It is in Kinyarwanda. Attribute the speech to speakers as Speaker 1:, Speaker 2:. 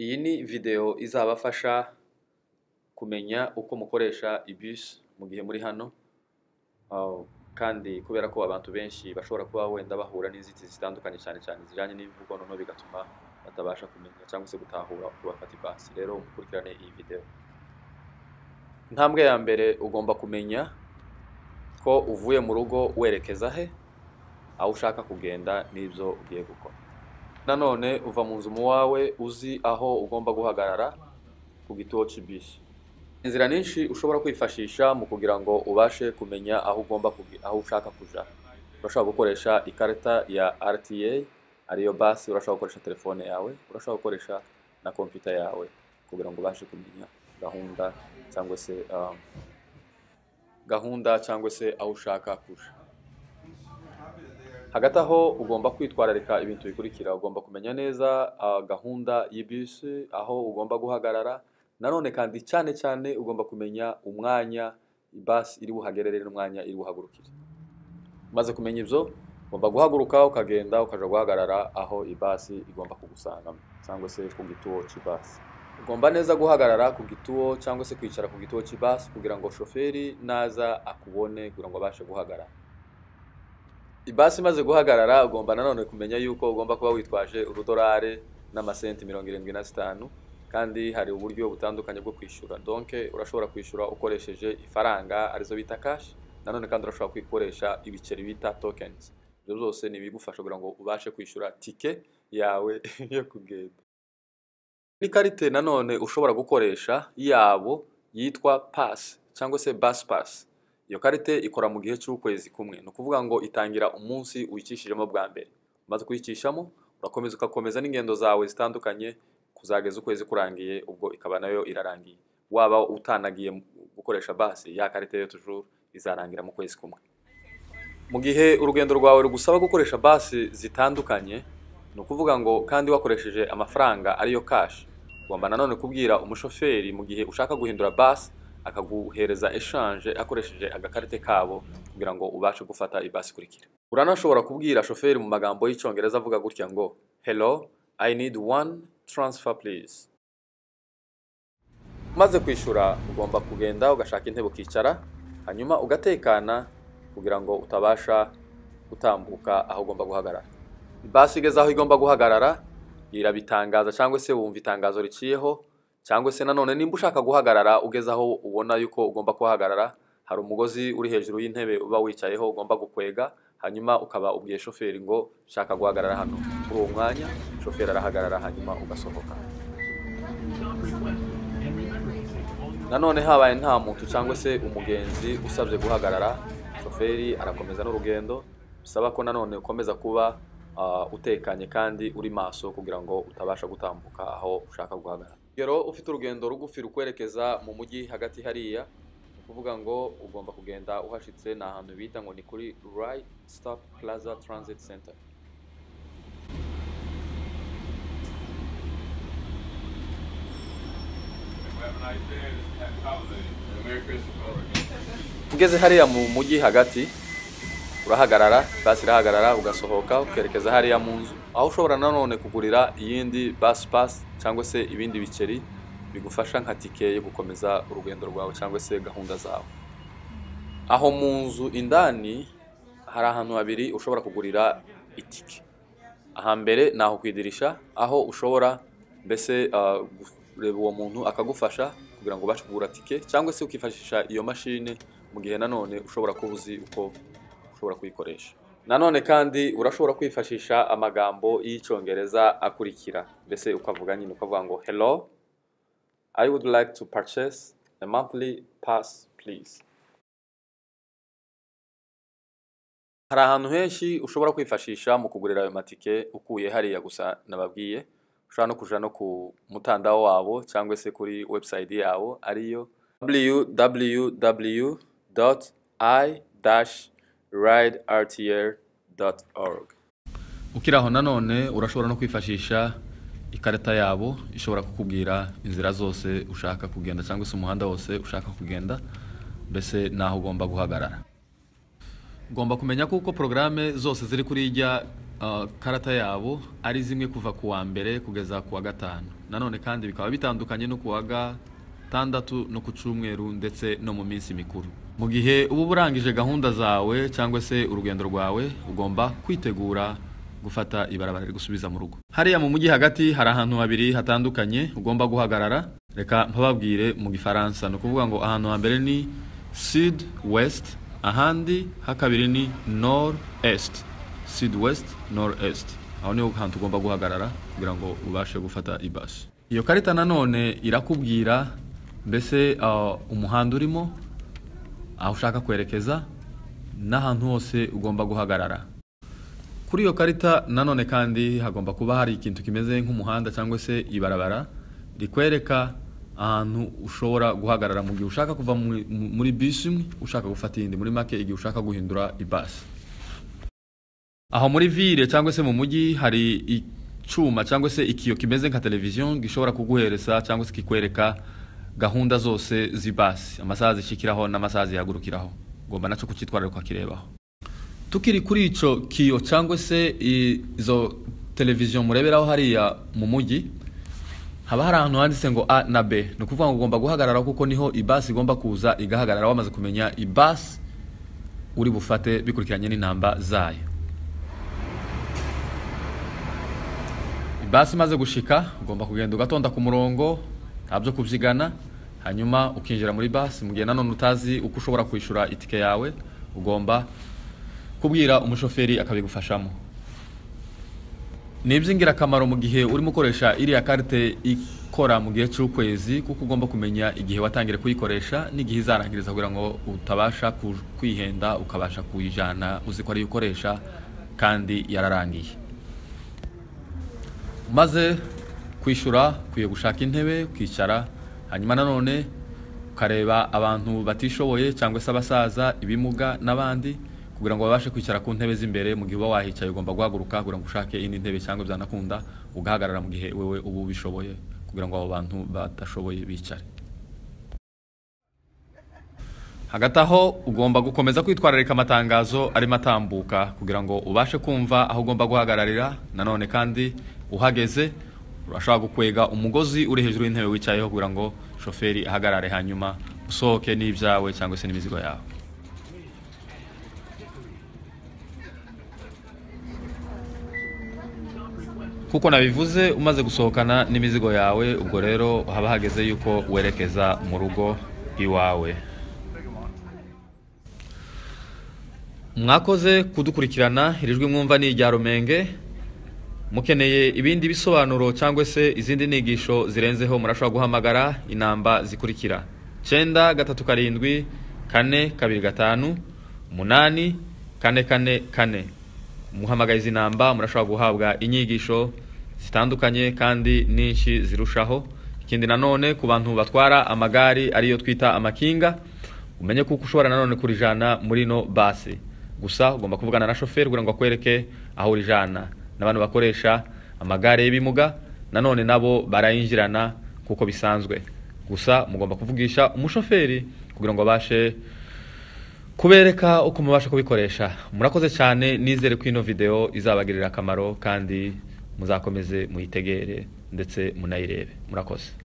Speaker 1: Iyi ni videwo izabafasha kumenya uko mukoresha ibisi mu gihe muri hano, aho kandi kubera ko abantu benshi bashobora kuba wenda bahura n'inzitizi zitandukanye cyane cyane zijyanye n'ibivugo noneho bigatuma batabasha kumenya cyangwa se gutahura uko bafata ipasi, rero mukurikirane iyi videwo. Intambwe ya mbere ugomba kumenya ko uvuye mu rugo werekeza he, aho ushaka kugenda n'ibyo ugiye gukora. Nanone uva mu nzu mu wawe uzi aho ugomba guhagarara ku gituo cy'ibisi. Inzira nyinshi ushobora kwifashisha mu kugira ngo ubashe kumenya aho ugomba kuge- aho ushaka kujya. Urashobora gukoresha ikarita ya RTA ariyo basi, urashobora gukoresha telefone yawe, urashobora gukoresha na kompiyuta yawe kugira ngo ubashe kumenya gahunda cyangwa se um, gahunda cyangwa se aho ushaka kujya. Hagati aho ugomba kwitwararika ibintu bikurikira, ugomba kumenya neza ah, gahunda y'ibisi, aho ugomba guhagarara, nanone kandi cyane cyane ugomba kumenya umwanya basi iri buhagerere n'umwanya iri buhagurukire. Umaze kumenya ibyo, ugomba guhaguruka ukagenda ukajya guhagarara aho ibasi igomba kugusangamo cyangwa se ku gituo cy'ibasi. Ugomba neza guhagarara ku gituo cyangwa se kwicara ku gituo cy'ibasi kugira ngo shoferi naza akubone kugira ngo abashe guhagarara. Ibasi imaze guhagarara ugomba nanone kumenya yuko ugomba kuba witwaje urudorare n'amasenti mirongo irindwi na zitanu kandi hari uburyo butandukanye bwo kwishyura donke urashobora kwishyura ukoresheje ifaranga arizo bita kashi nanone kandi urashobora kwikoresha ibiceri bita tokenizi ibyo byose ni ibigufasha kugira ngo ubashe kwishyura tike yawe yo kugenda n'ikarite nanone ushobora gukoresha yabo yitwa pasi cyangwa se basi pasi iyo karite ikora mu gihe cy'ukwezi kumwe ni ukuvuga ngo itangira umunsi wicishijemo bwa mbere umaze kuyicishamo urakomeza ugakomeza n'ingendo zawe zitandukanye kuzageza ukwezi kurangiye ubwo ikaba nayo irarangiye waba utanagiye mu- gukoresha basi ya karite yo tujuru izarangira mu kwezi kumwe mu gihe urugendo rwawe rugusaba gukoresha basi zitandukanye ni ukuvuga ngo kandi wakoresheje amafaranga ariyo kashi ugomba nanone kubwira umushoferi mu gihe ushaka guhindura basi akaguhereza eshanje akoresheje agakarite kabo kugira ngo ubashe gufata ibasi ikurikira uranashobora kubwira shoferi mu magambo y'icyongereza avuga gutya ngo hello i need one transfer please umaze kwishyura ugomba kugenda ugashaka intebe ukicara hanyuma ugatekana kugira ngo utabasha gutambuka aho ugomba guhagarara basi igeze aho igomba guhagarara irabitangaza cyangwa se wumva itangazo riciyeho cyangwa se nanone nimba ushaka guhagarara ugeze aho ubona yuko ugomba kuhagarara hari umugozi uri hejuru y'intebe uba wicayeho ugomba gukwega hanyuma ukaba ubwiye shoferi ngo shaka guhagarara hano muri uwo mwanya shoferi arahagarara hanyuma ugasohoka nanone habaye nta muntu cyangwa se umugenzi usabye guhagarara shoferi arakomeza n'urugendo bisaba ko nanone ukomeza kuba ah, utekanye kandi uri maso kugira ngo utabasha gutambuka aho ushaka guhagarara rero ufite urugendo rugufi rukwerekeza mu mujyi hagati hariya ni ukuvuga ngo ugomba kugenda uhashitse ni ahantu bita ngo ni kuri right stop plaza transit center ugeze hariya mu mujyi hagati urahagarara basi irahagarara ugasohoka ukerekeza hariya mu nzu aho ushobora nanone kugurira iyindi basi pasi cyangwa se ibindi biceri bigufasha nka tike yo gukomeza urugendo rwawe cyangwa se gahunda zawe aho mu nzu indani hari ahantu habiri ushobora kugurira itike ahambere ni aho ku idirisha aho ushobora mbese ah, kureba uwo muntu akagufasha kugira ngo ubashe kugura tike cyangwa se ukifashisha iyo mashini mu gihe nanone ushobora kuba uzi uko ushobora kuyikoresha nanone kandi urashobora kwifashisha amagambo y'icyongereza akurikira mbese ukavuga nyine ukavuga ngo hello i would like to purchase a monthly pass please hari ahantu henshi ushobora kwifashisha mu kugurira ayo matike ukuye hariya gusa nababwiye ushobora no kuja no ku mutandaho wabo cyangwa se kuri website yabo ariyo www.i-ridertl.org ukiri aho nanone urashobora no kwifashisha ikarita yabo ishobora kukubwira inzira zose ushaka kugenda cyangwa se umuhanda wose ushaka kugenda mbese n'aho ugomba guhagarara ugomba kumenya ko uko porogaramu zose ziri kuri ijya ah, karata yabo ari zimwe kuva ku wa mbere kugeza ku wa gatanu nanone kandi bikaba bitandukanye no ku wa gatandatu no ku cyumweru ndetse no mu minsi mikuru mu gihe uba urangije gahunda zawe cyangwa se urugendo rwawe ugomba kwitegura gufata ibarabara rigusubiza mu rugo hariya mu mujyi hagati hari ahantu habiri hatandukanye ugomba guhagarara reka mpababwire mu gifaransa ni ukuvuga ngo ahantu hambere ni sud west ahandi hakabiri ni nord est sud west nord est aho niho hantu ugomba guhagarara kugira ngo ubashe gufata ibasi iyo karita nanone irakubwira mbese ah, umuhanda urimo aho ushaka kwerekeza n'ahantu hose ugomba guhagarara kuri iyo karita nanone kandi hagomba kuba hari ikintu kimeze nk'umuhanda cyangwa se ibarabara rikwereka ahantu ushobora guhagarara mu gihe ushaka kuva muri- mu- muri bisi imwe ushaka gufata iyindi muri make igihe ushaka guhindura ibasi aho muri ville cyangwa se mu mujyi hari icyuma cyangwa se ikiyo kimeze nka televiziyo gishobora kuguhereza cyangwa se kikwereka gahunda zose z'ibasi amasaha zishyikiraho n'amasaha zihagurukiraho ugomba nacyo kucyitwara ukakirebaho tukiri kuri icyo kiyo cyangwa se izo televiziyo mureberaho hariya mu mujyi haba hari ahantu handitse ngo a na b ni ukuvuga ngo ugomba guhagarara kuko niho ibasi igomba kuza igahagarara wamaze kumenya ibasi uri bufate bikurikiranye n'intamba zayo ibasi imaze gushika ugomba kugenda ugatonda ku murongo nta byo kubyigana hanyuma ukinjira muri basi mu gihe nanone utazi uko ushobora kwishyura itike yawe ugomba kubwira umushoferi akabigufashamo ni iby'ingirakamaro mu gihe urimo ukoresha iriya karite ikora mu gihe cy'ukwezi kuko ugomba kumenya igihe watangire kuyikoresha n'igihe izarangiriza kugira ngo utabasha ku- kwihenda ukabasha kuyijyana uzi ko ariyo ukoresha kandi yararangiye maze kwishyura ukwiye gushaka intebe ukicara hanyuma nanone ukareba abantu batishoboye cyangwa se abasaza ibimuga n'abandi kugira ngo babashe kwicara ku ntebe z'imbere mu gihe uba wahicaye ugomba guhaguruka kugira ngo ushake indi ntebe cyangwa byanakunda ugahagarara mu gihe wewe uba ubishoboye kugira ngo abo bantu badashoboye bicare hagati aho ugomba gukomeza kwitwararika amatangazo arimo atambuka kugira ngo ubashe kumva aho ugomba guhagararira nanone kandi uhageze urashobora gukwega umugozi uri hejuru y'intebe wicayeho kugira ngo shoferi ahagarare hanyuma usohoke n'ibyawe cyangwa se n'imizigo yawe kuko nabivuze umaze gusohokana n'imizigo yawe ubwo rero haba hageze yuko werekeza mu rugo iwawe mwakoze kudukurikirana iri jwi mwumva ni irya rumenge mukeneye ibindi bisobanuro cyangwa se izindi nigisho zirenzeho murashobora guhamagara inamba zikurikira cyenda gatatu karindwi kane kabiri gatanu umunani kane kane kane muhamagara izi namba murashobora guhabwa inyigisho zitandukanye kandi nyinshi zirushaho ikindi nanone ku bantu batwara amagare ariyo twita amakinga umenye kuko ushobora nanone kurijana muri ino basi gusa ugomba kuvugana na shoferi kugira ngo akwereke aho urijana n'abantu bakoresha amagare y'ibimuga nanone nabo barayinjirana kuko bisanzwe gusa mugomba kuvugisha umushoferi kugira ngo abashe kubereka uko mubasha kubikoresha murakoze cyane nizere ko ino video izabagirira akamaro kandi muzakomeze muyitegere ndetse munayirebe murakoze